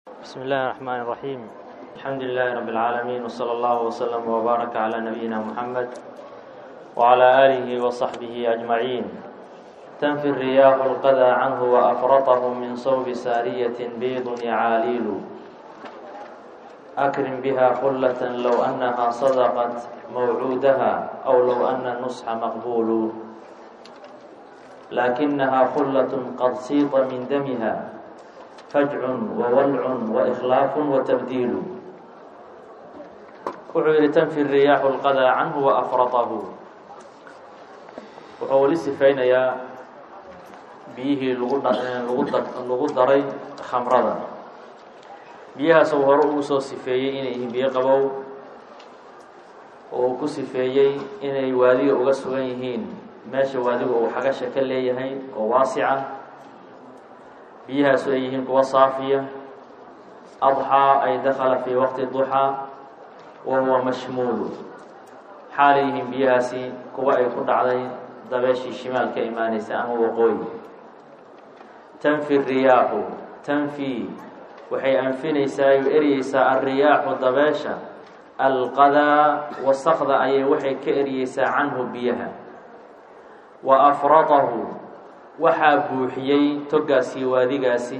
بسم الله الرحمن الرحيم الحمد لله رب العالمين وصلى الله وسلم وبارك على نبينا محمد وعلى آله وصحبه أجمعين تنفي الرياح القذى عنه وأفرطه من صوب سارية بيض يعاليل أكرم بها خلة لو أنها صدقت موعودها أو لو أن النصح مقبول لكنها خلة قد سيط من دمها فجع وولع وإخلاaf وتبديل wuxuu yihi تنفي الرiyaaح الqadى canه وأfرطه wuxuu weli sifaynayaa biyihii lagu daray khamrada biyahaas uu hore ugu soo sifeeyey inay yihiin biyo qabow oo uu ku sifeeyey inay waadiga uga sugan yihiin meesha waadiga uu xagasha ka leeyahay oo waasica biyahaasu ay yihiin kuwa saafiya adxaa ay dakala fii waqti duxaa wa huwa mashmuulu xaalay yihiin biyahaasi kuwa ay ku dhacday dabeeshii shimaal ka imaanaysa ama waqooyi tanfi riyaaxu tanfi waxay anfinaysaa ay eryeysaa alriyaaxu dabeesha alqadaa wasakda ayay waxay ka eryeysaa canhu biyaha wa afratahu waxaa buuxiyey togaasi waadigaasi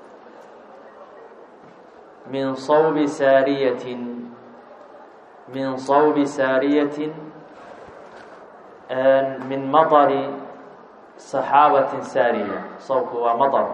min sawbi saariyatin min sawbi saariyatin min maطari saxaabatin saariya sawbku waa maطar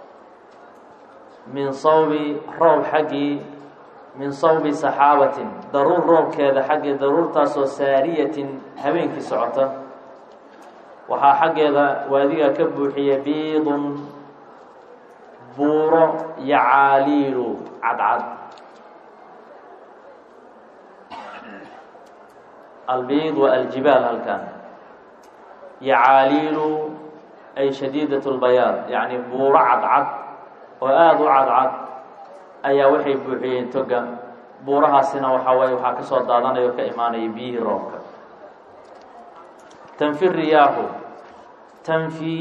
min sawbi roob xaggii min sawbi saxaabatin daruur roobkeeda xaggii daruurtaasoo saariyatin habeenkii socota waxaa xaggeeda waadiga ka buuxiya biidun buuro yacaaliilu cadcad albiid wa aljibaal halkan yacaaliilu ay shadiidat lbayaad yacni buuro cadcad oo aada u cadcad ayaa waxay buuxiyeen toga buurahaasina waxaa waye waxaa ka soo daadanaya o ka imaanaya biyihii roobka tanfi riyaaxu tanfi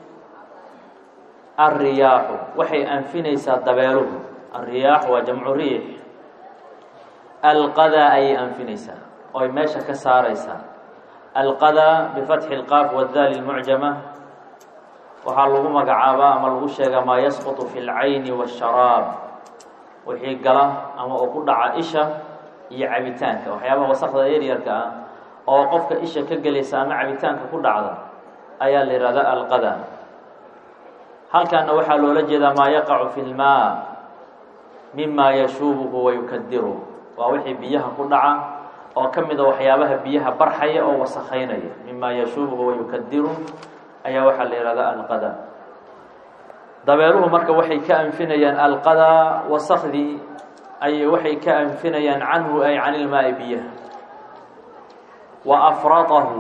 alriyaaxu waxay anfinaysaa dabeeluhu alriyaaxu waa jamcu riix alqadaa ayay anfinaysaa ooy meesha ka saaraysaa alqadaa bifatxi اlqaaf wadaali lmucjama waxaa lagu magacaabaa ama lagu sheegaa maa yasqutu fi اlcayni waاsharaab wixii gala ama oo ku dhaca isha iyo cabitaanka waxyaabaha wasakda eryarka ah oo qofka isha ka gelaysa ama cabitaanka ku dhacda ayaa la yihahdaa alqada halkaana waxaa loola jeedaa maa yaqacu fi lmaa mima yashuubuhu wayukadiru waa wixii biyaha ku dhaca oo ka mida waxyaabaha biyaha barxaya oo wasakaynaya mima yashuubuhu wayukadiru ayaa waxaa la yihahdaa alqada dabeeluhu marka waxay ka anfinayaan alqada wasakdii ayay waxay ka anfinayaan canhu ay can ilmaai biyaha wa afratahu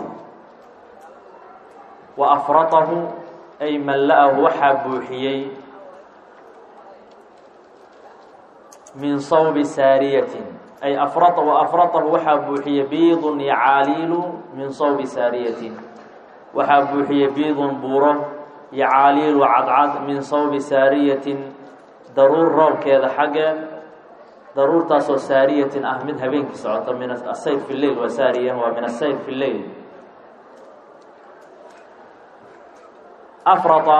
wa afratahu ay malla-ahu waxaa buuxiyey min sawbi saariyatin ay afrata wa afratahu waxaa buuxiyey biidun yacaaliilu min sawbi saariyatin waxaa buuxiyey biidun buuro yacaaliilu cadcad min sawbi saariyatin daruur roobkeeda xaggeed daruurtaasoo saariyatin ah mid habeenkii socota min asayr fi lleil waa saariya waa min asayr fi lleil afrata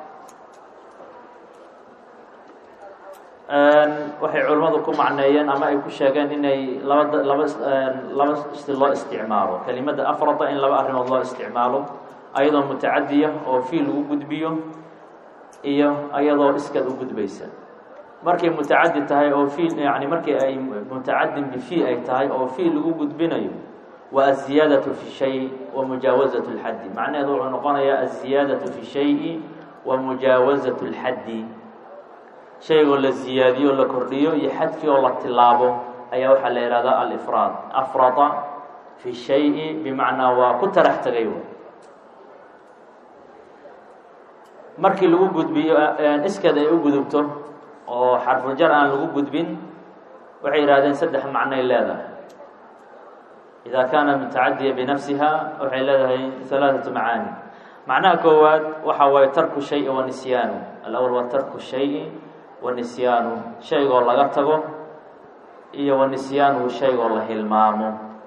waxay culimmadu ku macneeyeen ama ay ku sheegeen inay laba laba laba si loo isticmaalo kelimada afrata in laba arrimood loo isticmaalo ayadoo mutacadiya oo fiil lagu gudbiyo iyo ayadoo iskad u gudbaysa markay mutacadi tahay oo fiil yani markii ay mutacadin bifi ay tahay oo fiil lagu gudbinayo waa aziyaadatu fi shay wa mujaawazat اlxaddi macnaheedu wuxuu noqonayaa aziyaadatu fi shayi wa mujaawazat اlxaddi shaygoo la ziyaadiyo o la kordhiyo iyo xadkii oo la tilaabo ayaa waxaa la ihahdaa alifraad afrada fi shayi bimacnaa waa ku tarax tegay markii lagu gudbiyo iskad ay u gudubto oo xarfujar aan lagu gudbin waxay yidhahdeen saddex macnoy leedahay idaa kaana mutacadiya binafsiha waxay leedahay halaaثatu macaani macnaha koowaad waxa waaye tarku shayi wa nisyaanu alأwl waa tarku shayi wa nisyaanu shaygoo laga tago iyo wa nisyaanuhu shaygoo la hilmaamo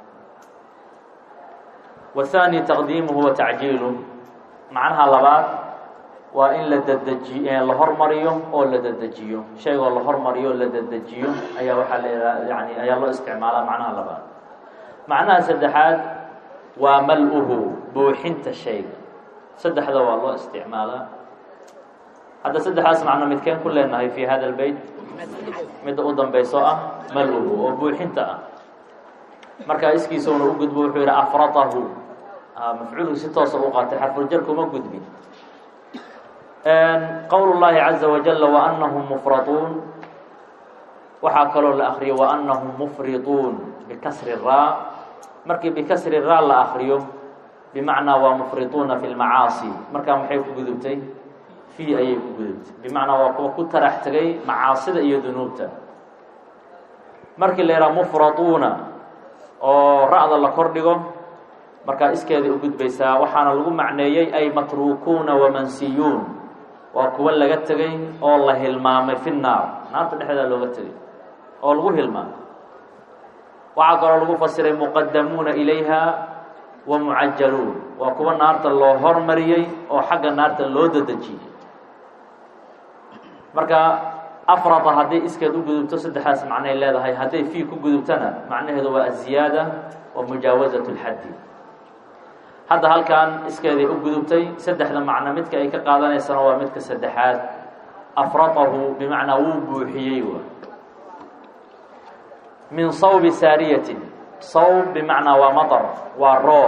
wahaani taqdiimuhu wa tacjiilu macnaha labaad waa in la dadeji la hormariyo oo la dedejiyo shaygoo la hormariyo o la dedejiyo ayaa waxaa la yani ayaa loo isticmaalaa macnaha labaad macnaha saddexaad waa mal-uhu buuxinta shayga saddexda waa loo isticmaalaa hadda saddexdaas macno midkeen ku leenahay fi hada lbeyt midda u dambayso ah mal-uhu oo buuxinta ah markaa iskiisuna u gudbo wuxuu yidhi afratahu mafcuulku si toosa u qaatay xarfuljarka uma gudbin qowl llahi caza wajala waanahum mufratuun waxaa kaloo la akriyo waanahum mufrituun bikasri raa markii bikasri raa la akriyo bimacnaa waa mufrituuna fi lmacaasi markaa maxay ku gudubtay fii ayay ku gudubtay bimacnaa waa kuwa ku tarax tegay macaasida iyo dunuubta markii la yidhaha mufratuuna oo ra-da la kor dhigo markaa iskeeday u gudbaysaa waxaana lagu macneeyey ay matruukuuna wamansiyuun waa kuwa laga tegay oo la hilmaamay fi naar naarta dhexdeeda looga tegay oo lagu hilmaamay waxaa kaloo lagu fasiray muqadamuuna ilayha wa mucajaluun waa kuwa naarta loo hormariyey oo xagga naarta loo dadejiyey marka afrada hadday iskeed u gudubto saddexdaas macnay leedahay hadday fii ku gudubtana macnaheedu waa aziyaada wa mujaawasat lxaddi hadda halkan iskeeday u gudubtay saddexda macno midka ay ka qaadanaysana waa midka saddexaad afratahu bimacnaa wuu buuxiyey wa min sawbi saariyatin sawb bimacnaa waa maطar waa roob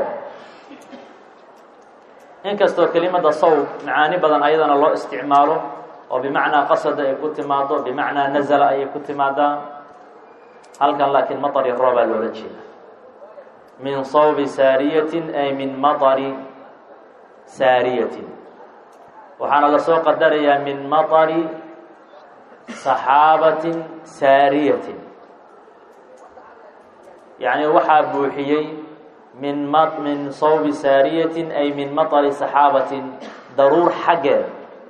inkastoo kelimada sawb macaani badan ayadana loo isticmaalo oo bimacnaa qasada ay ku timaado bimacnaa nazala ayay ku timaadaa halkan laakiin maطari roobaa loola jeeda min sawbi saariyatin ay min maطari saariyatin waxaana lasoo qadarayaa min maطari saxaabatin saariyatin yacni waxaa buuxiyey min m min sawbi saariyatin ay min maطari saxaabatin daruur xaggeed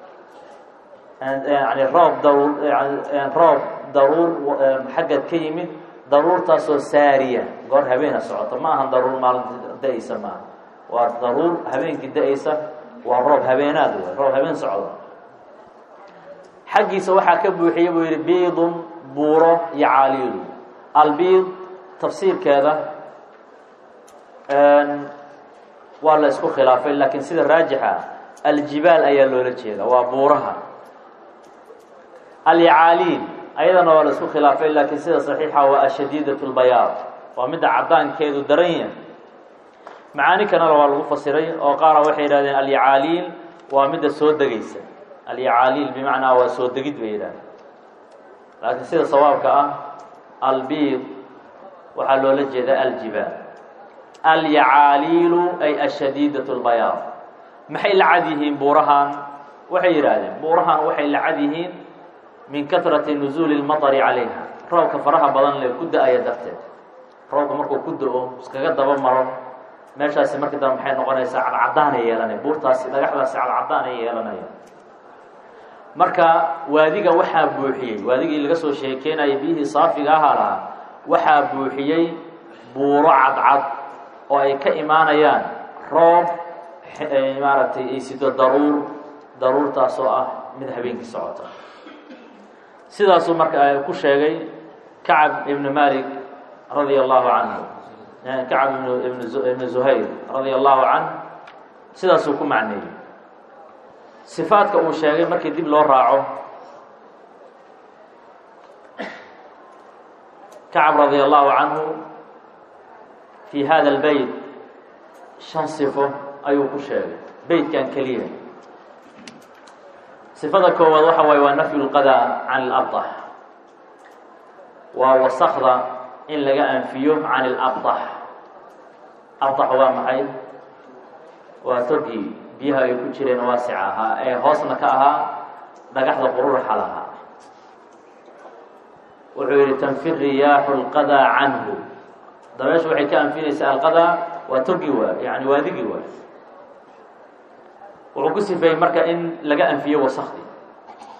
yani roob daruur roob daruur xaggeed ka yimid daruurtaasoo saariya goor habeena socota ma ahan daruur maalinta da-aysa maaha waa daruur habeenkii da-aysa waa roob habeenaad wey roob habeen socda xaggiisa waxaa ka buuxiyey buu yidhi biidun buuro iyo caaliidu albiid tafsiirkeeda waa la isku khilaafay laakiin sida raajixa aljibaal ayaa loola jeeda waa buuraha alyacaaliin ayadana waa la isku khilaafay laakiin sida saxiixa waa ashadiidat lbayaad waa midda caddaankeedu daran yahay macaani kanala waa lagu fasiray oo qaara waxay yidhahdeen alyacaaliil waa midda soo degaysa alyacaaliil bimacnaa waa soo degid bay yidhahdeen laakiin sida sawaabka ah albiid waxaa loola jeedaa aljibaal alyacaaliilu ay ashadiidat lbayaad maxay la cad yihiin buurahan waxay yidhaahdeen buurahan waxay la cad yihiin min katrati nuzuuli lmaطari calayha roobka faraha badan le ku da-aya darteed roobka markuu ku da-o iskaga daba maro meeshaasi markii dambe maxay noqonaysaa cadcadaanay yeelanaya buurtaasi dhagaxdaasi cadcadaanay yeelanaya marka waadiga waxaa buuxiyey waadigii laga soo sheekeynaya biyihii saafiga ahaa lahaa waxaa buuxiyey buuro cadcad oo ay ka imaanayaan roob maaragtay ay sido daruur daruurtaasoo ah mid habeenkii socota sidaasuu marka ku sheegay kacab ibnu malik radia allahu canhu kacab ibn ibnu zuhayr radia allahu canh sidaasuu ku macneeyey sifaadka uu sheegay markii dib loo raaco kacab radia allahu canhu fi hada اlbeyt shan sifo ayuu ku sheegay beytkan keliya sifada koowaad waxa waaye waa nafyu lqada can اlabطax waa wasakda in laga anfiyo can اlabطax abطax waa maxay waa togii biyaha ay ku jireen waasic ahaa ee hoosna ka ahaa dhagaxda qururuxa lahaa wuxuu yihi tanfi riyaaxu اlqada canhu dabeeshu waxay ka anfinaysaa alqada waa togi waay yani waadigi waay wuxuu ku sifeeyey marka in laga anfiyo wasakdi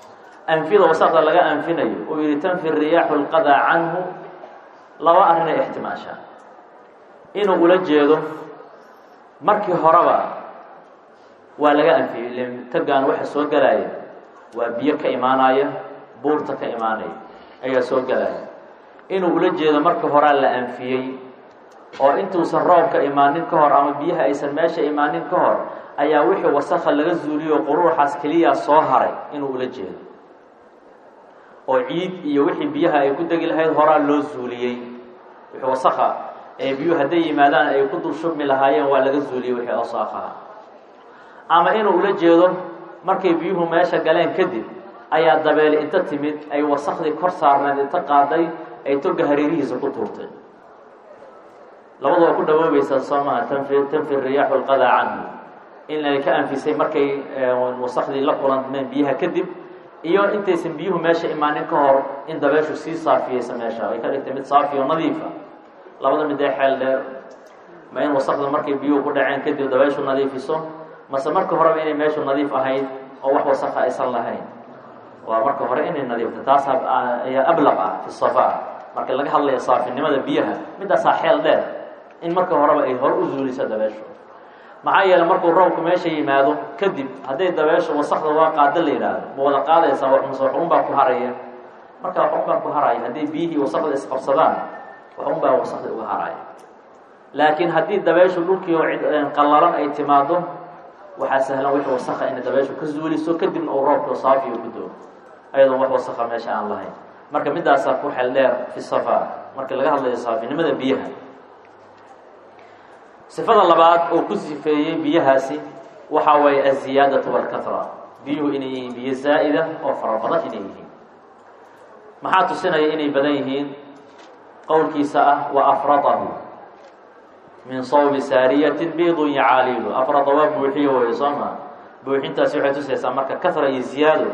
anfida wasaqda laga anfinayo uu yihi tanfi riyaaxu lqadaa canhu laba arrinay ixtimaashaa inuu ula jeedo markii horeba waa laga anfiyey ile tagaan waxa soo gelaya waa biyo ka imaanaya buurta ka imaanaya ayaa soo gelaya inuu ula jeedo markii horaa la anfiyey oo intuusan roobka imaanin ka hor ama biyaha aysan meesha imaanin ka hor ayaa wixii wasakha laga zuuliyo quruuxaas keliya soo haray inuu ula jeedo oo ciid iyo wixii biyaha ay ku degi lahayd horaa loo zuuliyey wixii wasakha ee biyuhu hadday yimaadaan ay ku dul shubmi lahaayeen waa laga zuuliyey wixii wasaakhaha ama inuu ula jeedo markay biyuhu meesha galeen kadib ayaa dabeeli inta timid ay wasakhdii kor saarneed inta qaaday ay toga hareerihiisa ku tuurtay labadu waa ku dhawoobaysaa soo maha tanfi tanfi riyaaxu lqadaa canhu in ay ka anfisay markay wasakhdii la kulanmeen biyaha kadib iyo intaysan biyuhu meesha imaanin ka hor in dabeeshu sii saafiyeysa meesha ay ka dhigtay mid saafi oo nadiifa labada mid ee xeel dheer ma in wasakda markay biyuhu ku dhaceen kadib dabeeshu nadiifiso mase marka horeba inay meeshu nadiif ahayd oo wax wasaka aysan lahayn waa marka hore inay nadiifta taas ayaa ablaq ah fi safaa marka laga hadlaya saafinimada biyaha midaasaa xeel dheer in marka horeba ay hore u zuuliso dabeeshu maxaa yeeley markuu roobku meesha yimaado kadib hadday dabeeshu wasakda waa qaada la yidhaahdo ma wada qaadaysaa waxmase waxun baa ku haraya marka waxun baa ku haraya hadday biyihii wasakda isqabsadaan waxun baa wasakda uga haraya laakiin haddii dabeeshu dhulkii oo qallalan ay timaado waxaa sahlan wixii wasaka inay dabeeshu ka zuuliso kadibna uu roobka saafiyo ku doo ayadoo wax wasaka meesha aan lahayn marka midaasaa ku xel dheer fi safaa marka laga hadlayo saafinimada biyaha sifada labaad oo ku sifeeyey biyahaasi waxa waye aziyaadatu walkatra biyuhu inay yihiin biyo zaa'ida oo fara badan inay yihiin maxaa tusinaya inay badan yihiin qowlkiisa ah wa afradahu min sawbi saariyatin biidun yacaaliilu afrada waa buuxiyo wey soo ma buuxintaasi waxay tusaysaa marka kahra iyo ziyaado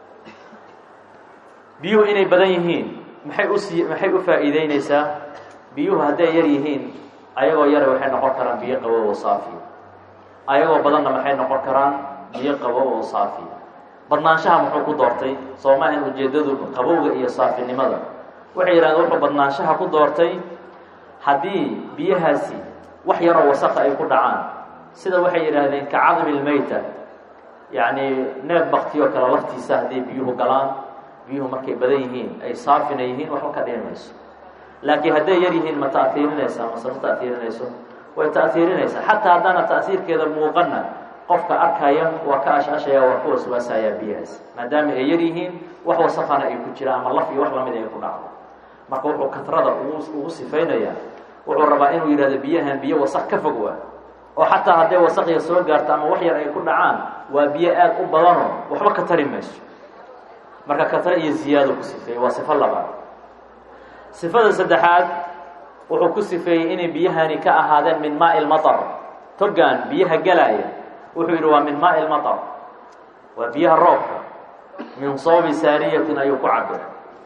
biyuhu inay badan yihiin maxay usi maxay u faa'iideyneysaa biyuhu hadday yar yihiin ayagoo yara waxay noqon karaan biyo qabow oo saafi ayagoo badanna maxay noqon karaan biyo qabow oo saafi badnaanshaha muxuu ku doortay soo maahan ujeedadu qabowga iyo saafinimada waxay yidhahdeen wuxuu badnaanshaha ku doortay haddii biyahaasi wax yaroo wasaka ay ku dhacaan sida waxay yidhaahdeen ka cadmi lmeyta yacni neef baktiyo kale laftiisa hadday biyuhu galaan biyuhu markay badan yihiin ay saafina yihiin waxba ka dhihi mayso laakiin hadday yar yihiin ma ta'hiirinaysaa mase ma ta'hiirinayso way ta'hiirinaysaa xataa haddaana ta'hiirkeeda muuqana qofka arkaya waa ka ashashaya waa ka waswaasayaa biyahaas maadaama ay yar yihiin wax wasakana ay ku jiraan ama laf iyo wax lamid ay ku dhacdo marka wuxuu katrada ugu ugu sifaynayaa wuxuu rabaa inuu yidhahdo biyahan biyo wasak ka fog waa oo xataa hadday wasakya soo gaarto ama wax yar ay ku dhacaan waa biyo aad u badanoo waxba ka tari mayso marka katra iyo ziyaado ku sifeeyey waa sifo labaad sifada saddexaad wuxuu ku sifeeyey inay biyahani ka ahaadeen min maai lmatar togaan biyaha gelaya wuxuu yidhi waa min maai lmatar waa biyaha roobka min soobi saariyatin ayuu ku cabir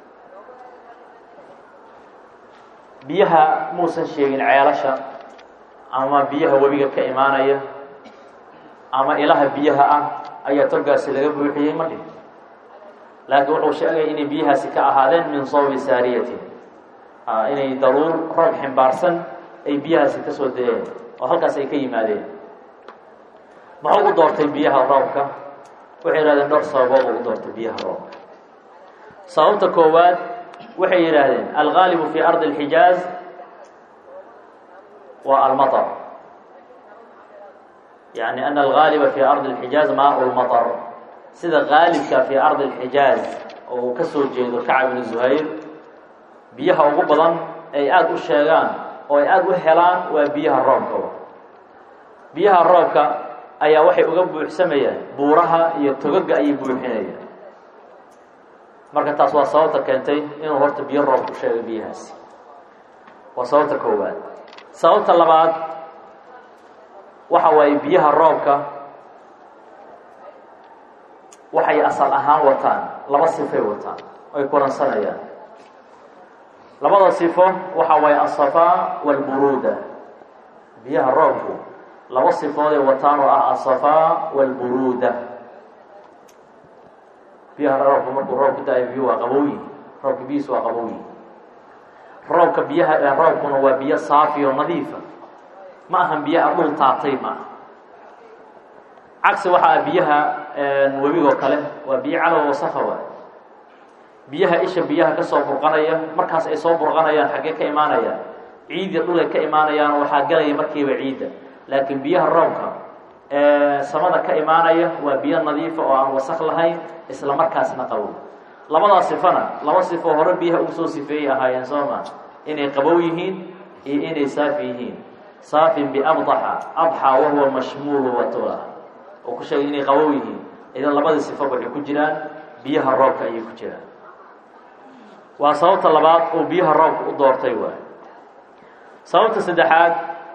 biyaha muusan sheegin ceelasha ama biyaha webiga ka imaanaya ama ilaha biyaha ah ayaa togaasi laga buuxiyey ma dhih laakiin wuxuu sheegay inay biyahaasi ka ahaadeen min soobi saariyatin inay daruur roob ximbaarsan ay biyahaasi ka soo dayeen oo halkaas ay ka yimaadeen muxuu u doortay biyaha roobka waxay yidhahdeen dhowr sababood uu u doortay biyaha roobka sababta koowaad waxay yidhaahdeen algaalibu fi ardi اlxijaaz waa almaطr yani ana algaaliba fi ardi اlxijaaz maa lmaطr sida gaalibka fi ardi اlxijaaz oo uu ka soo jeedo kacab ibnu zuhayr biyaha ugu badan ay aada u sheegaan oo ay aada u helaan waa biyaha roobka biyaha roobka ayaa waxay uga buuxsamayaan buuraha iyo togaga ayay buuxinayaan marka taas waa sababta keentay inuu horta biyo roob ku sheego biyahaasi waa sababta koowaad sababta labaad waxa waaye biyaha roobka waxay asal ahaan wataan laba sifay wataan ay kulansanayaan labada sifo waxa waaye asafaa walburuuda biyaha roobku laba sifooday wataan oo ah asafaa walburuuda biyaha roobka markuu roob ku da-ayo biyo waa qabowyi roobka biyihiis waa qabowyi roobka biyaha ee roobkuna waa biyo saafi oo nadiifa ma ahan biyo adhul taatay maaha cagsi waxaa biyaha webigoo kale waa biyo calow wasakha waay biyaha isha biyaha kasoo burqanaya markaas ay soo burqanayaan xaggee ka imaanayaan ciidya dhulay ka imaanayaan waxaa galaya markiiba ciidda laakiin biyaha roobka ee samada ka imaanaya waa biyo nadiifa oo aan wasak lahayn isla markaasna qabow labadaa sifana laba sifo hore biyaha ugu soo sifeeyay ahaayeen soo maa inay qabow yihiin iyo inay saafi yihiin saafin biabdaxa adxa wahuwa mashmuulu watula oo ku sheegay inay qabow yihiin idan labadii sifo waxay ku jiraan biyaha roobka ayay ku jiraan waa sababta labaad oo biyaha roobka u doortay waay sababta saddexaad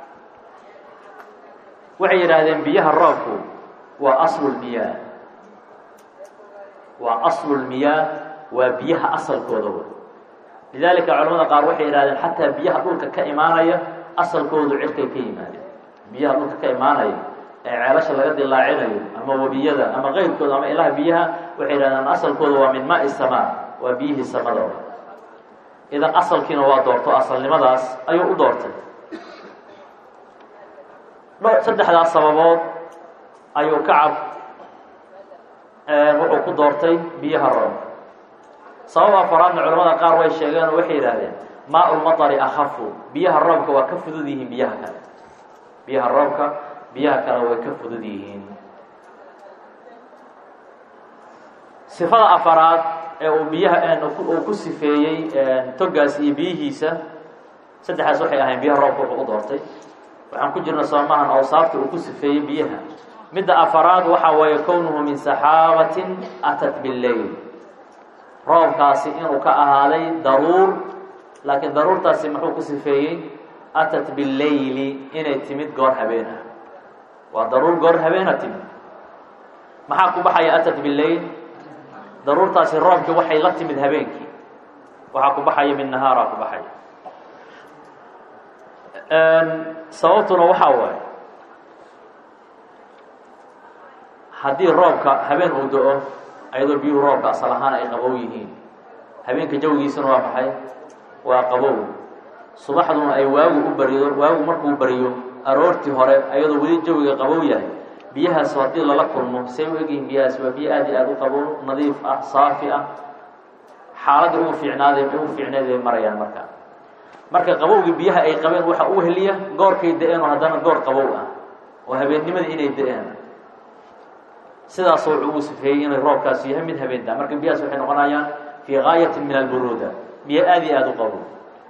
waxay yidhaahdeen biyaha roobku waa aslulmiyaa waa aslulmiyaa waa biyaha asalkooda way lidaalika culamada qaar waxay yidhahdeen xataa biyaha dhulka ka imaanaya asalkoodu cirkay ka yimaadeen biyaha dhulka ka imaanaya ee ceelasha laga dilaacinayo ama webiyada ama keyrkooda ama ilaha biyaha waxay yidhahdeen asalkooda waa min maai samaa waa biyihii samada idan asalkiina waa doorto asalnimadaas ayuu u doortay saddexdaas sababood ayuu kacab wuxuu ku doortay biyaha roobka sabab afaraadna culamada qaar way sheegeen oo waxay yidhaahdeen maa ulmatari akhafu biyaha roobka waa ka fudud yihiin biyaha kale biyaha roobka biyaha kale way ka fudud yihiin sifada afaraad ee uu biyaha uu ku sifeeyey togaas iyo biyihiisa saddexdaas waxay ahayn biyaha roobka wuxuu u doortay waxaan ku jirna soomahan awsaafta uu ku sifeeyey biyaha midda afaraad waxaa weeye kownuhu min saxaabatin atat billeyl roobkaasi inuu ka ahaaday daruur laakiin daruurtaasi muxuu ku sifeeyey atat billeyli inay timid goor habeen ah waa daruur goor habeena timid maxaa ku baxaya atat billeyl daruurtaasi roobkii waxay la timid habeenkii waxaa ku baxaya min nahaaraa ku baxaya sababtuna waxaa waaye haddii roobka habeen uu do-o ayadoo biyuhu roobka asal ahaan ay qabow yihiin habeenka jawigiisuna waa maxay waa qabow subaxduna ay waagu u barido waagu markuu bariyo aroortii hore ayadoo weli jawiga qabow yahay biyahaas haddii lala kulmo say u egyihiin biyahaas waa biyo aad iyo aada u qabow nadiif ah saafi ah xaaladda ugu fiicnaaday ugu fiicneed ay marayaan marka marka qabowgii biyaha ay qabeen waxa u heliya goorkay da-een oo haddana goor qabow ah oo habeennimadii inay da-een sidaasoo wuxuu ugu sifeeyey inay roobkaas yahay mid habeentaa marka biyahaas waxay noqonayaan fii gaayatin min alburuuda biyo aada iyo aada u qabow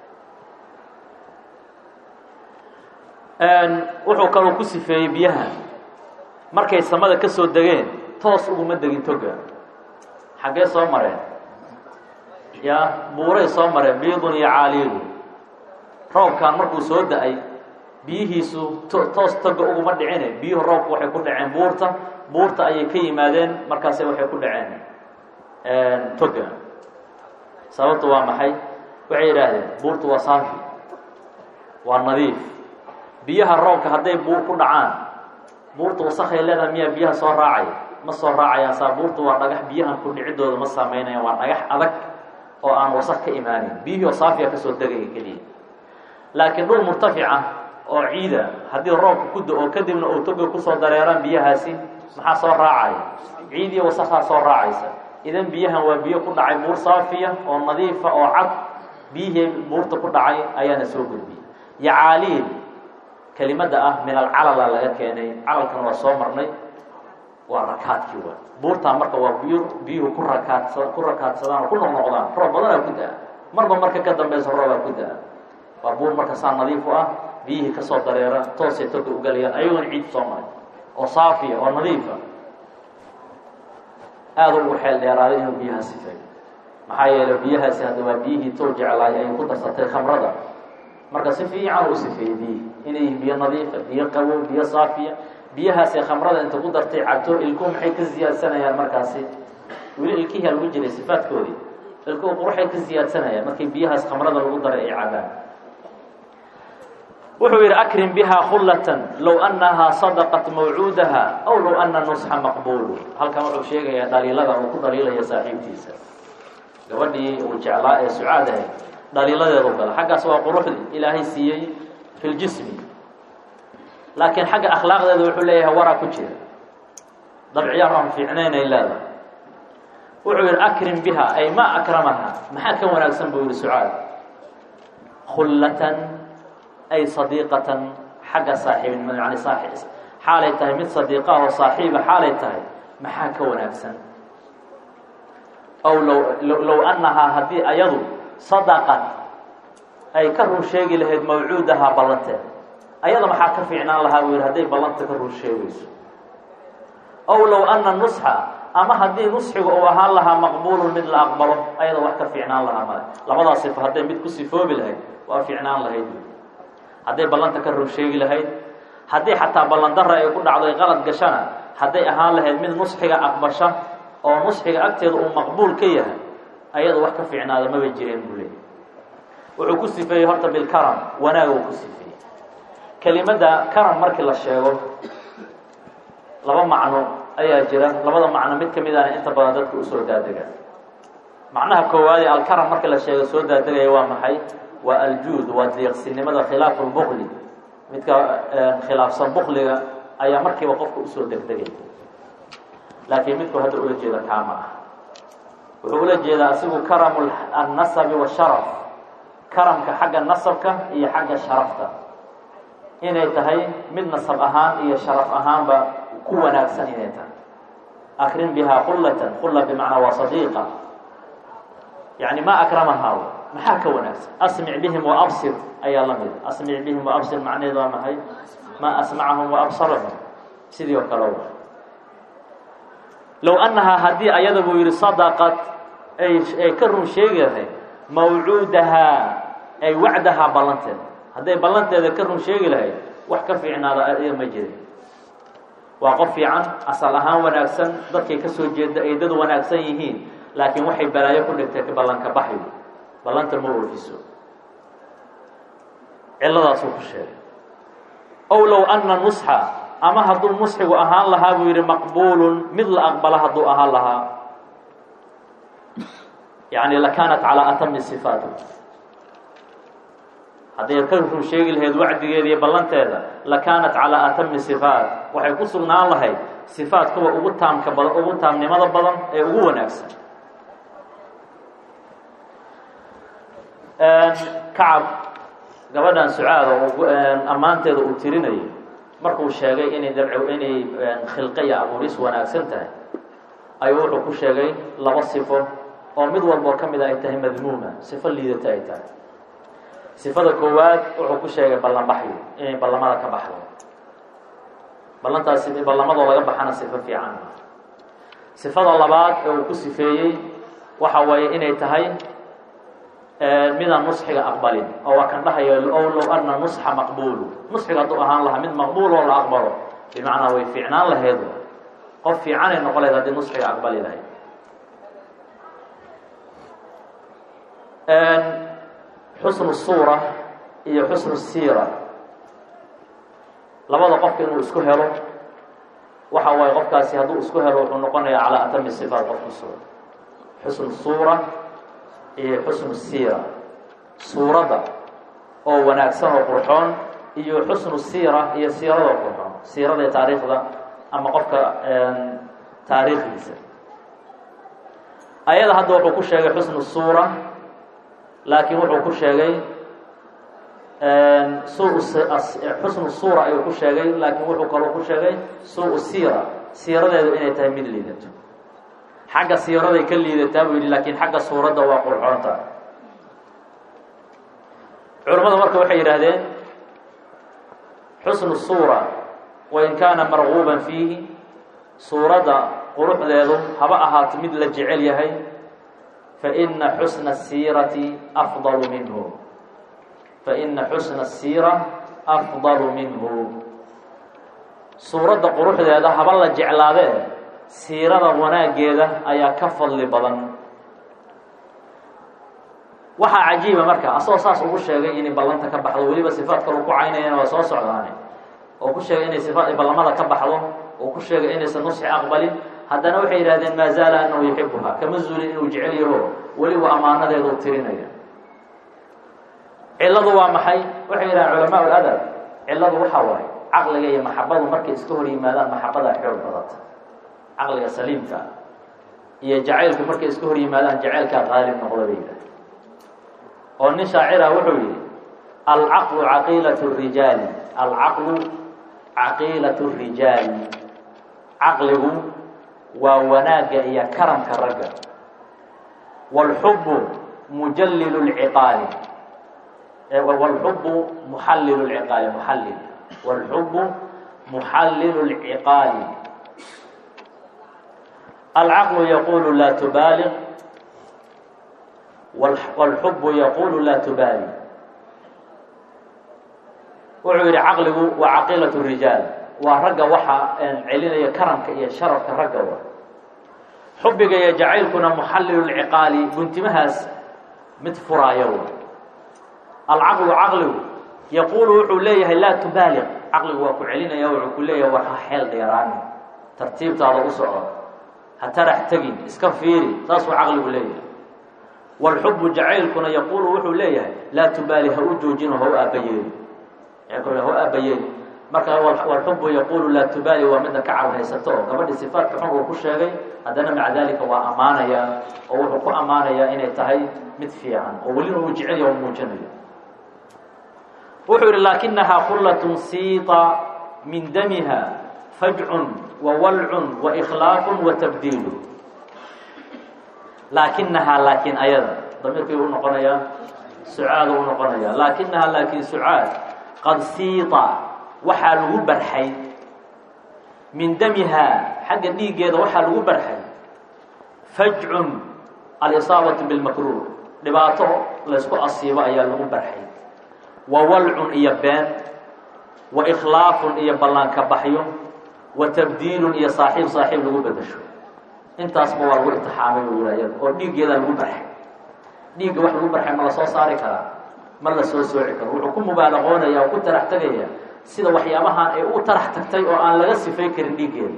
wuxuu kaloo ku sifeeyey biyaha markay samada ka soo degeen toos uguma degin toga xaggee soo mareen ya buuray soo mareen biidun iyo caaliidu roobkan markuu soo da-ay biyihiisu toos toga uguma dhicine biyuhu roobku waxay ku dhaceen buurta buurta ayay ka yimaadeen markaase waxay ku dhaceen toga sababtu waa maxay waxay yidhaahdeen buurtu waa saafi waa nadiif biyaha roobka hadday buur ku dhacaan buurta wasakhay leedahay miyaa biyaha soo raacaya ma soo raacayaan saa buurtu waa dhagax biyahan ku dhicidooda ma sameynayaan waa dhagax adag oo aan wasak ka imaanin biyihii oo saafiya kasoo degaya keliya laakiin dhul murtafica oo ciida haddii roobka ku da-o kadibna uu toga kusoo dareeraan biyahaasi maxaa soo raacaya ciid iyo wasakhaa soo raacaysa idan biyahan waa biyo ku dhacay buur saafiya oo nadiifa oo cad biyihii buurta ku dhacay ayaana soo gudbiyay yacaaliil kelimada ah min alcalala laga keenay calalkana waa soo marnay waa rakaadkii wa buurtaa marka waa biyo biyuhu ku rakaadsa ku rakaadsadaan oo ku noqnoqdaan roob badanaa ku da-a marba marka ka dambeysa roobaa ku da-a waa buur marka saa nadiif u ah biyihii kasoo dareera toosay toga ugalayaan ayagoona ciid soo maray oo saafiya oo nadiifa aada ugu xeel dheeraaday inuu biyaha sifeeyo maxaa yeelay biyahaasi hadda waa biyihii too jeclaay ay ku darsatay khamrada marka si fiican u sifeeyey biyihii inay yihiin biyo nadiifa biyo qabow biyo saafiya biyahaasi khamrada inta ku dartay cabto ilkuhu maxay ka siyaadsanayaan markaasi weli ilkihiaa lagu jiray sifaadkoodii ilkuhu quruxay ka siyaadsanayaan markii biyahaas khamrada lagu daray ay cabaan wuxuu yidhi akrim biha khullatan low annahaa sadaqat mawcuudaha aw low ana nusxa maqbuulu halkan wuxuu sheegayaa dhaliilada uu ku dhaliilaya saaxiibtiisa gabadhii uu jeclaa ee sucaad ahayd dhaliiladeedu gala xaggaas waa quruxdii ilaahay siiyey fi ljismi laakiin xagga akhlaaqdeeda wuxuu leeyahay waraa ku jira dabciyaar aan fiicnaynay leedahay wuxuu yidhi akrim biha ay ma akramaha maxaa ka wanaagsan buu yihi sucaad khullatan ay sadiiqatan xagga saaxiibnimada yani saaxib xaalay tahay mid sadiiqa oo saaxiiba xaalay tahay maxaa ka wanaagsan ow low low annahaa haddii ayadu sadaqat ay ka run sheegi lahayd mawcuudahaa ballanteeda ayada maxaa ka fiicnaan lahaa buu yidhi hadday ballanta ka run sheegayso ow low anna nusxa ama haddii nusxiga uu ahaan lahaa maqbuulun mid la aqbalo ayada wax ka fiicnaan lahaa male labadaas sifo hadday mid ku sifoobi lahayd waa fiicnaan lahayd hadday ballanta ka run sheegi lahayd haddii xataa ballandara ay ku dhacdo ay qalad gashana hadday ahaan lahayd mid nusxiga aqbasha oo nusxiga agteeda uu maqbuul ka yahay ayada wax ka fiicnaada maba jireen buu leeyay wuxuu ku sifeeyey horta bilkaram wanaaga uu ku sifeeyey kelimadda karam markii la sheego laba macno ayaa jira labada macno mid ka mid ahna inta badan dadka usoo daadega macnaha koowaadee alkaram markii la sheego soo daadegaya waa maxay waa aljuud waa deeqsinimada khilaafu lbukli midka khilaafsan bukliga ayaa markiiba qofka usoo degdegay laakiin midku hadda ula jeeda kaama ah wuxuu ula jeedaa asigu karamu annasabi washaraf karamka xagga nasabka iyo xagga sharafta inay tahay mid nasab ahaan iyo sharaf ahaanba ku wanaagsan inay tahay akrim bihaa khullatan khulla bimacnaa waa sadiiqa yani ma akramahaa maxaa ka wanaagsan asmic bihim waabsir ayaa la mida asmic bihim waabsir macnaheed waa maxay maa asmacahum waabsarahum sidii oo kale wa low annahaa haddii ayada buu yihi sadaqad ay ay ka run sheegi lahayd mawcuudahaa ay wacdahaa ballanteeda hadday ballanteeda ka run sheegi lahayd wax ka fiicnaada iya ma jirin waa qof fiican asal ahaan wanaagsan dadkay ka soo jeeda ay dad wanaagsan yihiin laakiin waxay balaayo ku dhigtay ballanka baxyo ballanta ma oofiso ciladaasuu ku sheegay ow low anna nusxa ama hadduu nusxigu ahaan lahaa buu yidhi maqbuulun mid la aqbala hadduu ahaan lahaa yani lakaanat calaa atami sifaat hadday ka run sheegi lahayd wacdigeeda iyo ballanteeda lakaanat calaa atami sifaat waxay ku sugnaan lahayd sifaat kuwa ugu taamka badan ugu taamnimada badan ee ugu wanaagsan kacab gabadhan sucaada oo ammaanteeda uu tirinayo markuu sheegay inay dabc inay khilqa iyo abuuris wanaagsan tahay ayuu wuxuu ku sheegay laba sifo oo mid walboo ka mid a ay tahay madmuuma sifo liidata ay tahay sifada koowaad wuxuu ku sheegay ballanbaxyo inay ballamada ka baxdo ballantaasi ballamadoo laga baxana sifo fiican sifada labaad ee uu ku sifeeyey waxa weeye inay tahay midaan nusxiga aqbalin oo waa kan dhahayo ow low anna nusxa maqbuulu nusxiga hadduu ahaan lahaa mid maqbuul oo la aqbalo bimacnaa way fiicnaan lahayd qof fiicanay noqon lahayd haddii nusxiga aqbali lahayd xusnu suura iyo xusnu siira labada qofka inuu isku helo waxa waaye qofkaasi hadduu isku helo wuxuu noqonayaa calaa atami sifaat qofku suura xusnu suura iyo xusnu siira suuradda oo wanaagsan oo qurxoon iyo xusnu siira iyo siiradoo qurxoon siirada ee taariikhda ama qofka taariikhdiisa ayada hadda wuxuu ku sheegay xusnu suura laakiin wuxuu ku sheegay xusnu suura ayuu ku sheegay laakiin wuxuu kaloo ku sheegay suu siira siiradeedu inay tahay mid liidato xagga siiraday ka liidataa buu yidhi laakiin xagga suuradda waa qurxoonta culimmadu marka waxay yidhaahdeen xusnu suura wain kaana marguuban fiihi suuradda quruxdeedu haba ahaato mid la jecel yahay faina xusna asiirati afdalu minhu faina xusna asiira afdalu minhu suuradda quruxdeeda haba la jeclaadee siirada wanaaggeeda ayaa ka fadli badan waxaa cajiiba marka asagoo saas ugu sheegay inay ballanta ka baxdo weliba sifaad kalu ku caynayana waa soo socdaane oo ku sheegay inay sifaad ballamada ka baxdo oo ku sheegay inaysan nusxi aqbalin haddana waxay yidhahdeen maa zaala anahu yuxibuha kama zuulin inuu jecel yaho weliba ammaanadeedu tirinaya cilladu waa maxay waxay yidhahdeen culamaa ladab cilladu waxaa waay caqliga iyo maxabadu markay iska hor yimaadaan maxabadaa xoog badata caqliga saliimka iyo jacaylku markay iska hor yimaadaan jacaylkaa qaalib noqda bay yidhahdeen oo nin shaacira wuxuu yidhi alcaqlu caqiilat rijaali alcaqlu caqiilat rijaali caqligu waa wanaagga iyo karamka ragga wاlxubu mujallilu lciqaali wاlxubu muxallilu lciqaali muxallil wاlxubu muxallilu lciqaali alcaqlu yaqulu laa tubaaliq wاlxubu yaqulu laa tubaali wuxuu yidhi caqligu waa caqiilat rijaal waa ragga waxa celinaya karamka iyo sharafka ragga wa xubiga iyo jacaylkuna muxallilu lciqaali guntimahaas mid furaaya w alcaqlu caqligu yaquulu wuxuu leeyahay laa tubaaliq caqligu waa ku celinaya wuxuu ku leeyahay war ha xeel dheeraani tartiibtaada u socdo ha tarax tegin iska fiiri saasuu caqligu leeyahay wاlxubu jacaylkuna yaquulu wuxuu leeyahay laa tubaali ha u joojino ha u aabayeeli ha u aabayeeli marka wlxubu yaquulu laa tubaali waa midda ka carhaysato oo gabadhii sifaadka xun uu ku sheegay haddana maca dalika waa ammaanaya oo wuxuu ku ammaanayaa inay tahay mid fiican oo welina uu jecelya o muujinayo wuxuu yihi laakinahaa khullatun siita min damiha fajcun wa walcun wa ikhlaaqun wa tabdiilu laakinahaa laakiin ayada damiirkii u noqonayaa sucaada u noqonaya laakinahaa laakiin sucaad qad siita waxaa lagu barxay min damihaa xagga dhiiggeeda waxaa lagu barxay fajcun alisaabatu bilmakruuh dhibaato laysku asiibo ayaa lagu barxay wa walcun iyo been wa ikhlaafun iyo ballaanka baxyo wa tabdiilun iyo saaxiib saaxiib lagu bedasho intaasba waa lagu imtixaamay u yihayada oo dhiiggeedaa lagu barxay dhiigga wax lagu barxay ma la soo saari karaa ma la soo sooci karo wuxuu ku mubaalaqoonaya oo ku tarax tegaya sida waxyaabahan ay u tarax tagtay oo aan laga sifay karin dhiiggeeda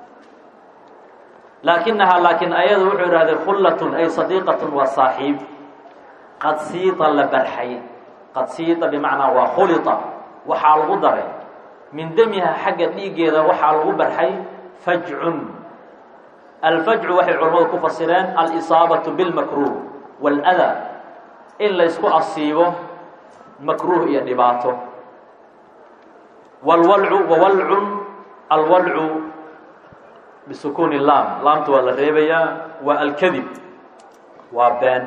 laakinahaa laakiin ayada wuxuu idhahdee khullatun ay sadiiqatun waa saaxiib qad siita la barxay qad siita bimacnaa waa khulita waxaa lagu daray min damiha xagga dhiiggeeda waxaa lagu barxay fajcun alfajcu waxay culammadu ku fasireen alisaabatu bilmakruuh wاlada in laysku asiibo makruuh iyo dhibaato wlwalcu wawalcun alwalcu bisukuuni laam laamta waa la reebayaa waa alkadib waa been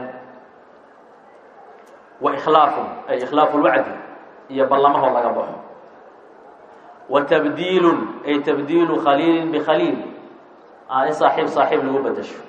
wa ikhlaafun ay ikhlaafu lwacdi iyo ballamahoo laga baxo wa tabdiilun ay tabdiilu khaliilin bikhaliil in saaxiib saaxiib lagu bedasho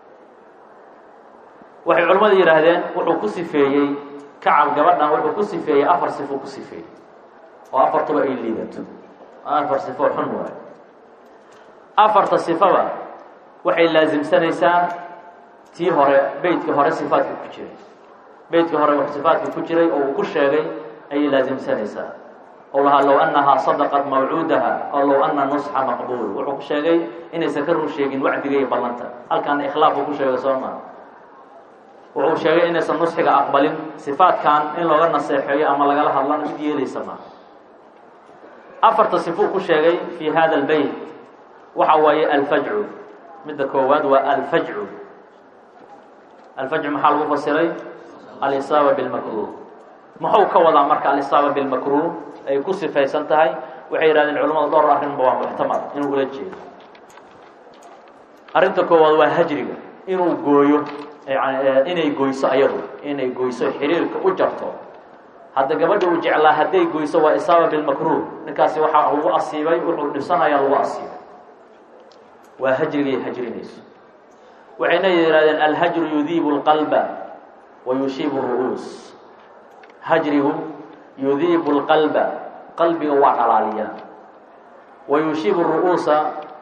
waxay culimmadu yidhaahdeen wuxuu ku sifeeyey kacab gabadhan wuxuu ku sifeeyey afar sifo ku sifeeyey oo afartuba ay liidato afar sifo xun waayo afarta sifaba waxay laasimsanaysaa tii hore beytkii hore sifaadka ku jiray beytkii hore sifaadka ku jiray oo uu ku sheegay ayay laasimsanaysaa oo lahaa low annahaa sadaqat mawcuudaha oo low ana nusxa maqbuul wuxuu ku sheegay inaysan ka run sheegin wacdiga iyo ballanta halkaana ikhlaafuu ku sheegay soo maa wuxuu sheegay inaysan nusxiga aqbalin sifaadkan in looga naseexeeyo ama lagala hadlana mid yeelaysa maa afarta sifuu ku sheegay fii hada albeyt waxa waaye alfajcu midda koowaad waa alfajcu alfajcu maxaa lagu fasiray alisaaba bilmakruuh muxuu ka wadaa marka alisaaba bilmakruuh ay ku sifaysan tahay waxay yidhahdeen culamadu dhowr arrinba waa muxtamal inuu ula jeedo arrinta koowaad waa hajriga inuu gooyo yani inay goyso ayadu inay goyso xiriirka u jarto hadda gabadha uu jeclaa hadday goyso waa isaaba bilmakruuh ninkaasi waxaa lagu asiibay wuxuu dhibsanaya lagu asiibay waa hajrigay hajrinayso waxayna yidhahdeen alhajru yudiibu اlqalba wa yushiibu ru'uus hajrigu yudiibu اlqalba qalbiga waa dhalaaliyaa wa yushiibu ru'uusa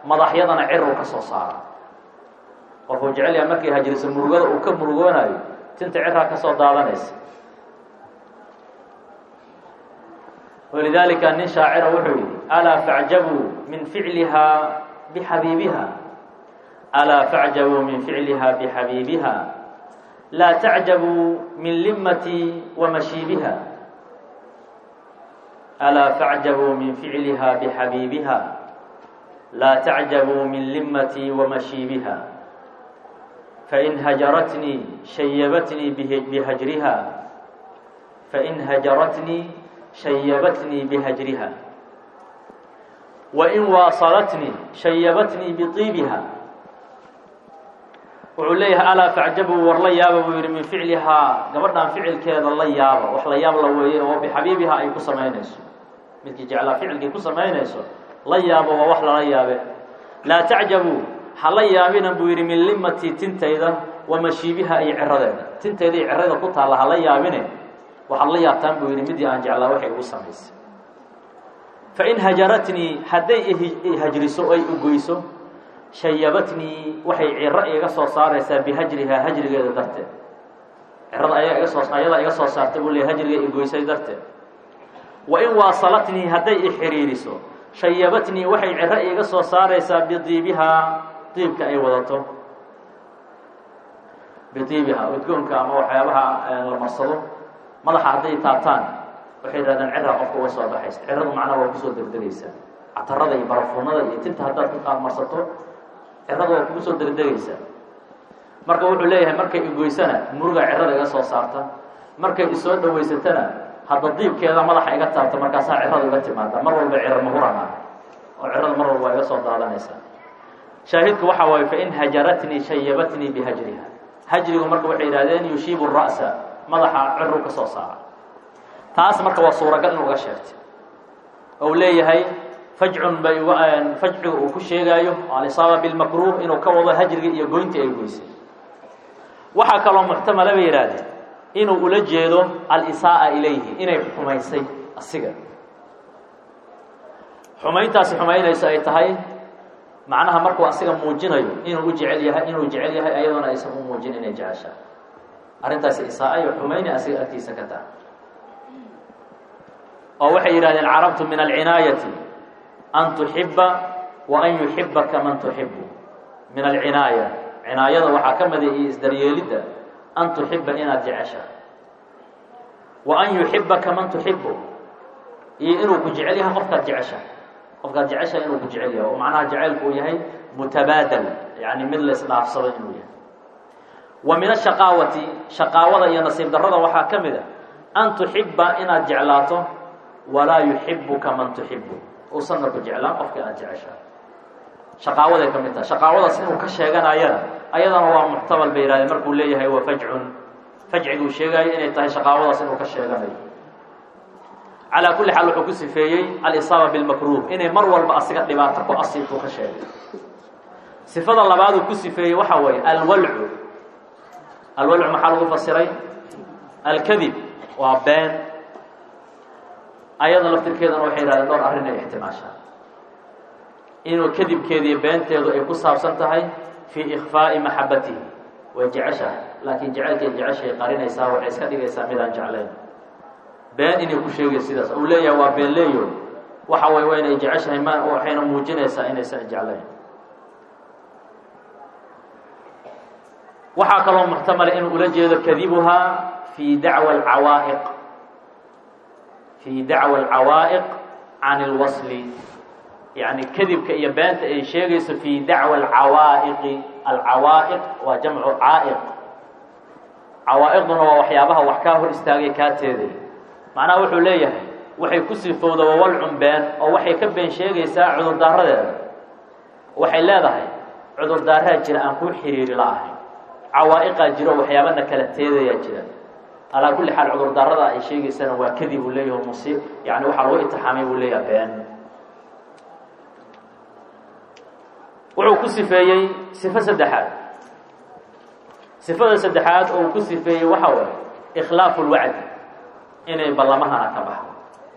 madaxyadana ciruu ka soo saara qofuu jecel yaha markay hajriso murugada uu ka murugoonayo tinta ciraa ka soo daadanaysa walidaalika nin shaacira wuxuu yihi alaa facjabuu min ficlihaa bixabiibiha alaa facjabuu min ficliha bixabiibiha laa tacjabuu min limati wa mashiibiha alaa facjabuu min ficliha bixabiibiha laa tacjabuu min limati wa mashiibiha fain hajaratnii shayabatnii bihajriha fain hajaratnii shayabatnii bihajriha wain waasalatnii shayabatnii biiibiha wuxuu leeyahay alaa facjabuu war la yaaba buu yihi min ficlihaa gabadhan ficilkeeda la yaaba wax la yaab la weeye oo bixabiibiha ay ku samaynayso midkii jeclaa ficilkii ku samaynayso la yaabo waa wax lala yaabe laa tacjabuu ha la yaabina buu yidhi min limatii tintayda wa mashiibiha iyo ciradeeda tintayda iyo cirada ku taalla hala yaabine waxaad la yaabtaan buu yidhi midii aan jeclaa waxay igu samaysay fain hajaratnii hadday ihajriso ay ugoyso shayabatnii waxay ciro iga soo saaraysaa bihajrihaa hajrigeeda darteed cirada ayaa iga soo ayadaa iga soo saartay buu leey hajriga igoysay darteed wain waasalatnii hadday ixiriiriso shayabatnii waxay ciro iga soo saaraysaa bidiibihaa diibka ay wadato bidiibihaa udgoonka ama waxyaabaha la marsado madaxa hadday taabtaan waxay yidhahdeen ciraa qofka uga soo baxaysa ciradu macnaha waa kusoo degdegaysaa catarada iyo barafuunada iyo tinta haddaad ku qaadmarsato cirada waa kugu soo degdegaysaa marka wuxuu leeyahay markay igoysana muruga cirada iga soo saarta markay isoo dhawaysatana hadda diibkeeda madaxa iga taabta markaasaa cirada iga timaada mar walba ciro mahuran ah oo cirada mar walba waa iga soo daadanaysaa shaahidku waxa waaye fain hajaratnii shayabatnii bihajriha hajrigu marka waxay yidhahdeen yushiibu ra'sa madaxa ciru ka soo saara taas marka waa suuragal in uga sheegtay ou leeyahay fajcun bay fajciga uu ku sheegaayo alisaaba bilmakruuh inuu ka wado hajriga iyo goyntii ay goysay waxaa kaloo muxtamala bay yidhaahdeen inuu ula jeedo alisaaa ilayhi inay xumaysay asiga xumayntaasi xumaynayso ay tahay macnaha markuu asiga muujinayo inuu u jecel yahay inuu jecel yahay ayadoona aysan u muujin inay jeceshaa arrintaasi isaa iyo xumayni asiga agtiisa ka taha oo waxay yidhahdeen carabtu min alcinaayati an tuxiba wa an yuxibaka man tuxibu min alcinaaya cinaayada waxaa ka mida iyo isdaryeelidda an tuxiba inaad jecesha wa an yuxibaka man tuxibu iyo inuu ku jecel yahay qofkaad jecesha qofkaad jecesha inuu ku jecel yahay oo macnaha jacaylku uu yahay mutabaadal yani mid la isdhaafsado inuu yahay wa min ashaqaawati shaqaawada iyo nasiib darrada waxaa ka mid a an tuxiba inaad jeclaato walaa yuxibuka man tuxibu uusanna ku jeclaan qofkii aad jeceshaa shaqaawaday ka mid tahay shaqaawadaas inuu ka sheeganayana ayadana waa muxtamal bay yihahdeen markuu leeyahay waa fajcun fajciguu sheegaayo inay tahay shaqaawadaas inuu ka sheeganayo calaa kulli xaal wuxuu ku sifeeyey alisaaba bilmakruuh inay mar walba asiga dhibaato ku asiibtuu ka sheegay sifada labaaduu ku sifeeyey waxaa weeye alwalcu alwalcu maxaa lagu fasiray alkadib waa been ayada laftirkeedana waxay yihahdeen dhowr arrin ay ixtimaashaa inuu kadibkeediiyo beenteedu ay ku saabsan tahay fii ikfaa'i maxabatihi way jeceshahay laakiin jacaylkay jeceshay qarinaysaa waxay iska dhigaysaa midaan jeclayn been inay ku sheegay sidaas uu leeyahay waa been leeyo waxa way waa inay jeceshahay ma waxayna muujinaysaa inaysan jeclayn waxaa kaloo muxtamala inuu ula jeedo kadibuhaa fii dacwa alcawaa'iq fii dacwa alcawaa'iq can ilwasli yacni kadibka iyo beenta ay sheegayso fii dacwa alcawaa'iqi alcawaa'iq waa jamcu caa'iq cawaa'iqduna waa waxyaabaha wax kaa hor istaagay kaa teeday macnaha wuxuu leeyahay waxay ku sifowda wawalcun been oo waxay ka been sheegaysaa cudurdaaradeeda waxay leedahay cudurdaaraa jira aan kuu xiriiri la ahayn cawaa'iqaa jiro waxyaabana kala teedayaa jira alaa kulli xaal cudurdaarada ay sheegaysana waa kadib uu leeyahay musiib yani waxaa lagu itixaamay buu leeyahay been wuxuu ku sifeeyey sifo saddexaad sifada saddexaad oo uu ku sifeeyey waxa waye ikhlaafu lwacdi inay ballamahana ka baxdo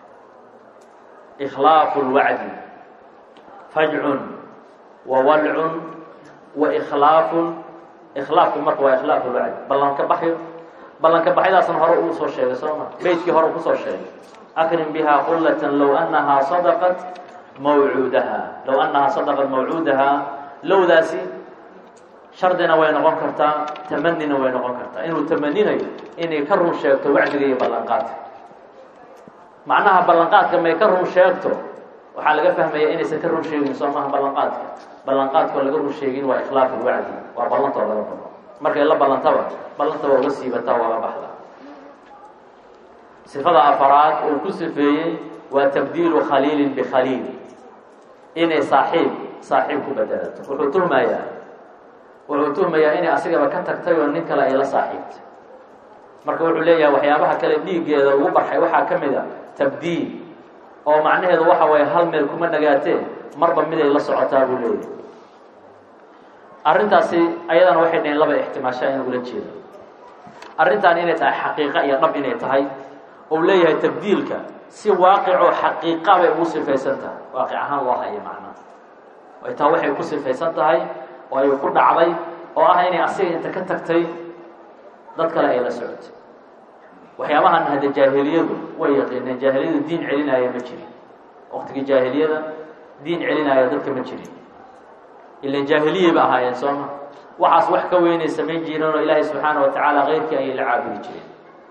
ikhlaafu lwacdi fajcun wa walcun wa ikhlaafun ikhlaafku marka waa ikhlaafu lwacdi ballan ka baxyo ballanka baxyadaasna hore uu soo sheegay soo ma beydkii hore kusoo sheegay akrim bihaa qullatan low annahaa sadaqat mawcuudaha low annahaa sadaqat mawcuudaha lowdaasi shardina way noqon kartaa tamanina way noqon kartaa inuu tamaninayo inay ka run sheegto wacdiga iyo ballanqaadka macnaha ballanqaadka may ka run sheegto waxaa laga fahmaya inaysan ka run sheegin soo maaha ballanqaadka ballanqaadkoo laga run sheegin waa ikhlaaf ilwacdi waa ballantoo laga balo markay la ballantaba ballanta waa uga siibataa waa la baxda sifada afaraad uu ku sifeeyey waa tabdiilu khaliilin bikhaliil inay saaxiib saaxiib ku bedelato wuxuu tuhmayaa wuxuu tuhmayaa inay asigaba ka tagtay oo nin kale ay la saaxiibtay marka wuxuu leeyahay waxyaabaha kale dhiiggeeda ugu barxay waxaa ka mid a tabdiil oo macnaheedu waxa waye hal meel kuma nagaatee marba miday la socotaa buu leeyahay arrintaasi ayadana waxay dhaheen laba ixtimaashaa in ugula jeedo arrintan inay tahay xaqiiqa iyo dhab inay tahay ou leeyahay tabdiilka si waaqicoo xaqiiqa bay ugu sifaysan tahay waaqic ahaan loo haya macnaha ay taa waxay ku sifaysan tahay oo ay ku dhacday oo ah inay asiga inta ka tagtay dad kale ay la socotay waxyaabahan hadda jaahiliyadu way yaqiineen jaahiliyadu diin celinaya ma jirin waqtigii jaahiliyada diin celinaya dadka ma jirin ilan jaahiliyay ba ahaayeen sooma waxaas wax ka weynay samayn jireen oo ilaahay subxaana wa tacaala keyrkii ayay la caabudi jireen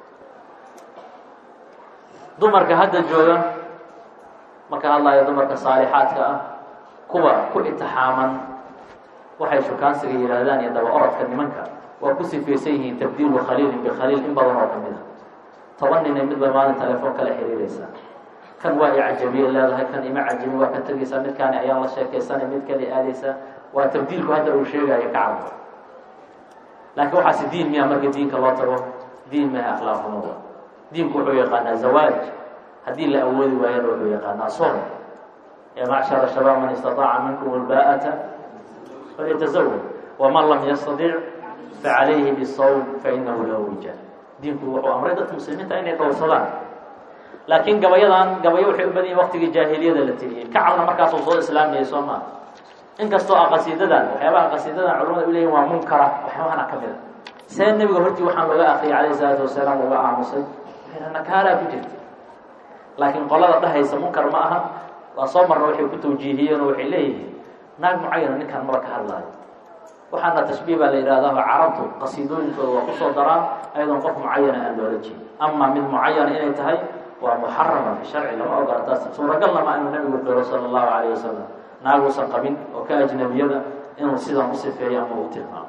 dumarka hadda jooga marka hadlaya dumarka saalixaadka ah kuwa ku itixaaman waxay shukaansiga yihaahdaan iyo daba orodka nimanka waa ku sifaysan yihiin tabdiilu khaliilin bikhaliil in badan oo kamid a toban ninay midba maalin telefoon kala xiriiraysaa kan waa i cajabiye leedahay kan ima cajabi waa ka tegaysaa midkaani ayaan la sheekaysanay mid kale aadaysaa waa tabdiilku hadda uu sheegayo kacabka laakiin waxaasi diin miya marka diinka loo tago diin maha akhlaaqnimada diinku wuxuu yaqaanaa zawaaj haddii la awoodi waayana wuxuu yaqaanaa soon ya macshara shabaab man istataaca minkum alba'ata falyatazawaj waman lam yastadic facalayhi bisawm fainahu lahu wija diinku wuxuu amray dadka muslimiinta inay dhowrsadaan laakiin gabayadan gabayo waxay u badan yihin waqtigii jaahiliyada la tiriyey kacabna markaasuu soo islaamayay soo maa inkastoo a qasiidadan waxyaabaha qasiidadan culamada u leeyihin waa munkara waxyaabahana ka mid a see nebiga hortii waxaan looga akriyay calayhi salaatu wasalaam uga aamusay nakaalaa ku jirta laakiin qolada dhahaysa munkar ma aha waa soo marna waxay ku tawjiihiyeen oo waxay leeyihiin naag mucayana ninkan maba ka hadlaayo waxaana tashbiih baa la yidhahdaa carabtu qasiidooyinkooda waa kusoo daraan ayadoon qof mucayana aan loola jeedin ama mid mucayana inay tahay waa muxarama fi sharci lama ogola taas suuragalna ma inuu nabigu qiro sala allahu calayh wasalam naaguusan qabin oo ka ajnabiyada inuu sidan u sifeeyo ama u tilmaamo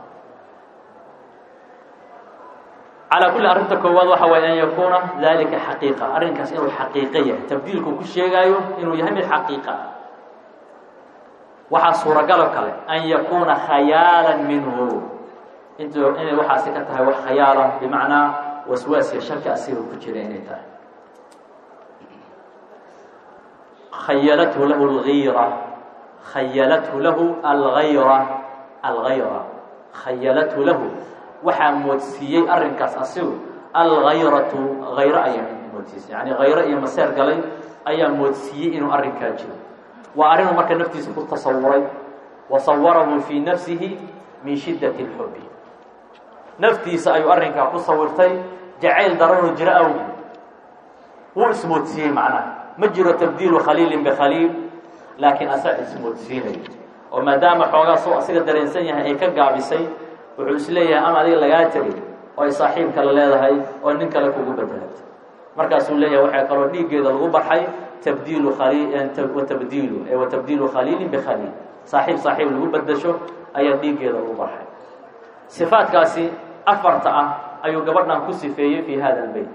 calaa kulli arrinta koowaad waxa waye an yakuuna dalika xaqiiqa arrinkaas inuu xaqiiqo yahay tabdiilku ku sheegaayo inuu yahay mid xaqiiqa ah waxaa suuragalo kale an yakuuna khayaalan minhu int inay waxaasi ka tahay wax khayaala bimacnaa waswaasiya shaki asiga ku jira inay tahay khayalathu lahu lgayra khayalathu lahu algayra algayra khayalathu lahu waxaa moodsiiyey arrinkaas asigu algayratu hayro ayaa moodsiisay yani hayro iyo maseer galay ayaa moodsiiyey inuu arrinkaa jiro waa arrinuu marka naftiisa ku tasawuray wa sawarahu fii nafsihi min shiddati اlxubi naftiisa ayuu arrinkaa ku sawirtay jacayl daranuu jiro awgi wuu ismoodsiiyey macnaha ma jiro tabdiilu khaliilin bikhaliil laakiin asaa ismoodsiinay oo maadaama xoogaa soo asiga dareensan yahay ay ka gaabisay wuxuu is leeyahay ama adiga lagaa tegay oo ay saaxiib kale leedahay oo nin kale kugu bedelatay markaasuu leeyahay waxaa kaloo dhiiggeeda lagu barxay tabdiilu watabdiilu wa tabdiilu khaliilin bikhaliil saaxiib saaxiib lagu bedasho ayaa dhiiggeeda lagu barxay sifaadkaasi afarta ah ayuu gabadhan ku sifeeyey fi hada albeyt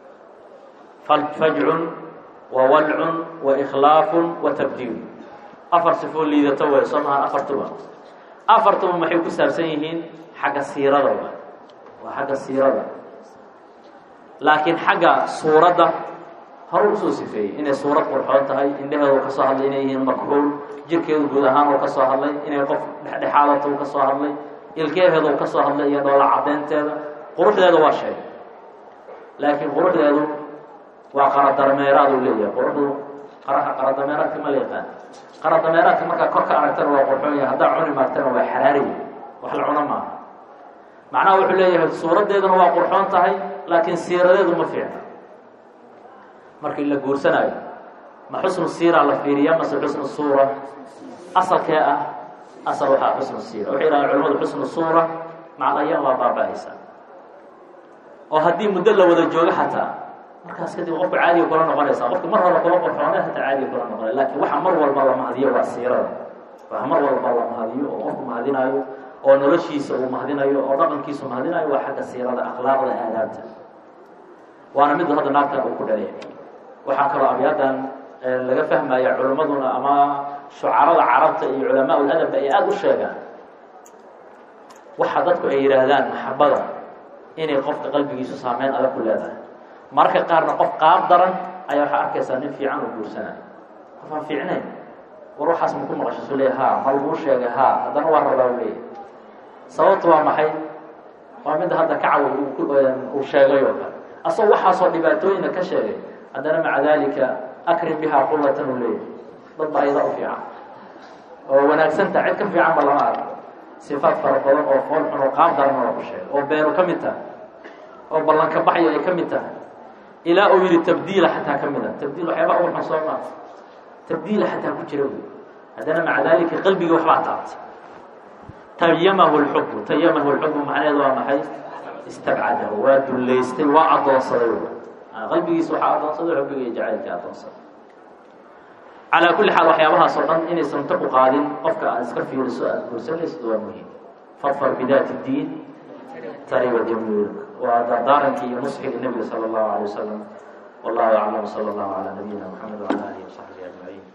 fajcun wa walcun wa ikhlaafun wa tabdiilu afar sifoo liidato way soo mahaan afartuba afartuba maxay ku saabsan yihiin xagga siirada wa waa xagga siirada laakiin xagga suuradda hore usoo sifeeyey inay suurad qurxoon tahay indhaheedu ka soo hadlay inay yihiin makxuul jirkeedu guud ahaan uu ka soo hadlay inay qof dhexdhexaadata uu ka soo hadlay ilkeeheeda uu ka soo hadlay iyo dhoola caddeynteeda quruxdeeda waa sheegay laakiin quruxdeedu waa qaradameeraad uu leeyahay quruxdu qaraha qaradameeraadka ma la yaqaan qaradameeraadka markaa kor ka aragtana waa qurxoon yahay haddaa cuni maagtana waa xaraariya wax la cuno maaha macnaha wuxuu leeyahay suuraddeeduna waa qurxoon tahay laakiin siiradeedu ma fiicna markii la guursanaayo ma xusnu siira la fiiriya mase xusnu suura asalkee ah asal waxaa xusnu siira waxay yidhahdeen culamadu xusnu suura macal ayaan waa baaba-aysa oo haddii muddo la wada joogo xataa markaas kadib qofka caadiga kula noqonaysa qofka mar hore kula qorxoone hataa caadiga kula noqonay laakiin waxa mar walba la mahadiyo waa siirada waxa mar walba la mahadiyo oo qofku mahadinaayo oo noloshiisa uu mahadinayo oo dhaqankiisu mahadinayo waa xagga siirada akhlaaqda aadaabta waana mid hadda naagtan uu ku dhalay waxaa kaloo abyaadan laga fahmaya culimmaduna ama shucarada carabta iyo culamaa uladabba ay aada u sheegaan waxa dadku ay yidhaahdaan maxabada inay qofka qalbigiisu saameyn adag ku leedahay mararka qaarna qof qaab daran ayaa waxaa arkaysaa nin fiican oo guursanayo qof aan fiicnayn war waxaas maku maqashisu leey ha ma laguu sheegay ha haddana waa rabaa leeya sababtu waa maxay waa midda hadda kacaw uu sheegay oo kale asagoo waxaasoo dhibaatooyina ka sheegay haddana maca dalika akrim bihaa qullatan u leeyahy dad baa iyada u fiican oo wanaagsantaa cid ka fiican ba lama arko sifaad fara badan oo fool xun oo qaab daran waa ku sheegay oo beenu ka mid tahay oo ballanka baxyo ay ka mid tahay ilaa uu yidhi tabdiila xataa ka mid a tabdiil waxyaaba ugu xun soo maa tabdiila xataa ku jira wy haddana maca dalika qalbigii waxbaa taabtay tayamahu lxubu tayamahu lxubu macnaheedu waa maxay istabcadahu waa dullaystay waa addoonsaday qalbigiisa waxaa addoonsaday xubbiga iyo jacaylkii addoonsaday calaa kulli xaal waxyaabahaas oo dhan inaysan ta ku qaadin qofka aad iska fiiriso aada guursanaysid waa muhiim fadfar bidaati diin tariba jamiil waa dardaarankii iyo nusxiga nebiga sala allahu alay wasalam wallahu aclam sala allahu calaa nabiyina maxamed wacala alihi wasaxbihi ajmaciin